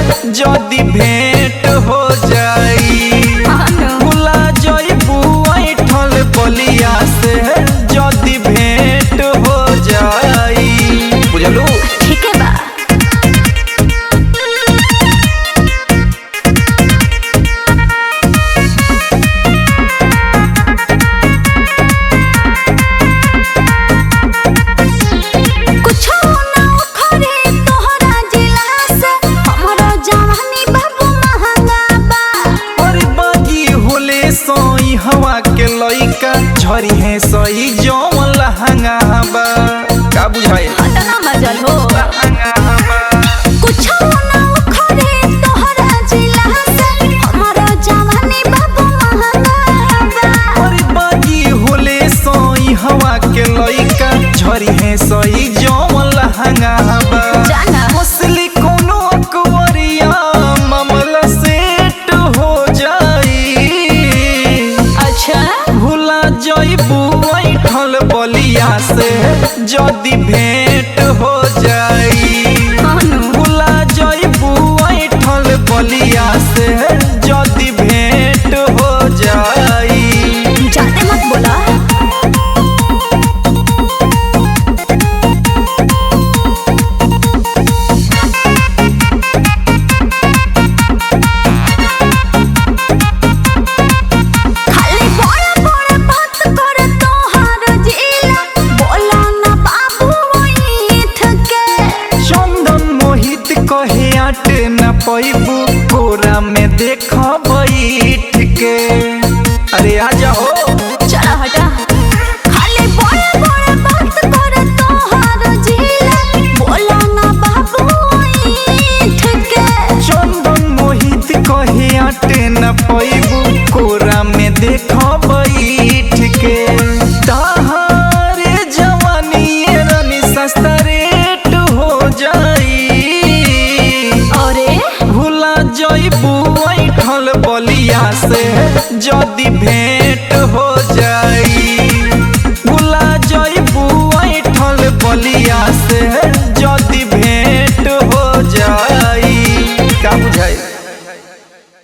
जदी भेंट हो जाई भुला जइबू ऐठल बलिया से जदी भेंट हो जाई बुझलू ठीक है बा कुछो ना उखड़े तोहरा जिला से हमरो जवानी बाबू महंगा बा और बागी होले सोई हवा के लइका झरी है सही जौन लहंगा बा का बुझाए अतना मजल हो लहंगा बा कुछो ना उखड़े तोहरा जिला से हमरो जवानी बाबू महंगा बा और बागी होले सोई हवा के लइका झरी है सही जौन लहंगा बा जाना मसली कोनो अकवरिया मामला सेट हो जाई अच्छा भुला जइबू ऐठल बलिया से जदी भेंट हो जाई अनु भुला जइबू ऐठल बलिया से जदी भेंट हो जाई जाते मत बोला खाली बड़ा बड़ा बात कर तोहार जिला बोला ना बाबू ओठ के चंदन मोहित कहे आट न पैबू कोरा में देख बैठ के अरे आ जाओ चला हटा खाली बड़ा बड़ा बात कर तोहार जिला बोला ना बाबू ओठ के चंदन मोहित कहे आट न पैबू कोरा में देख बैठ के तहारे जवानी ये रानी सस्ता रेट हो जाई अरे भुला जइबू ऐठल बलिया से जदी भेंट हो जाई भुला जइबू ऐठल बलिया से जदी भेंट हो जाई का बुझाई